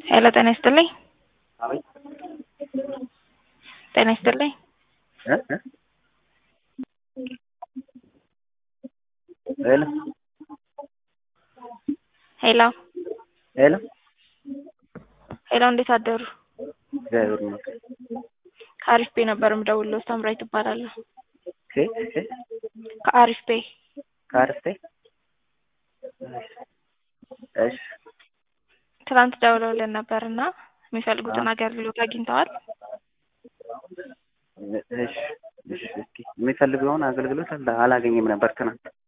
ሄሎ ጤና ይስጥልኝ። አቤት ጤና ይስጥልኝ። እ እ ሄሎ ሄሎ ሄሎ ሄሎ እንዴት አደሩ? እግዚአብሔር ይመስገን። ከአሪፍ ቤ ነበር የምደውልልዎ ሳምራዊት እባላለሁ። ኬ ኬ ከአሪፍ ቤ ከአርስቴ እሺ ትናንት ደውለውልን ነበር እና የሚፈልጉትን አገልግሎት አግኝተዋል? እሺ እሺ እስኪ የሚፈልገውን አገልግሎት አላ- አላገኘም ነበር ትናንት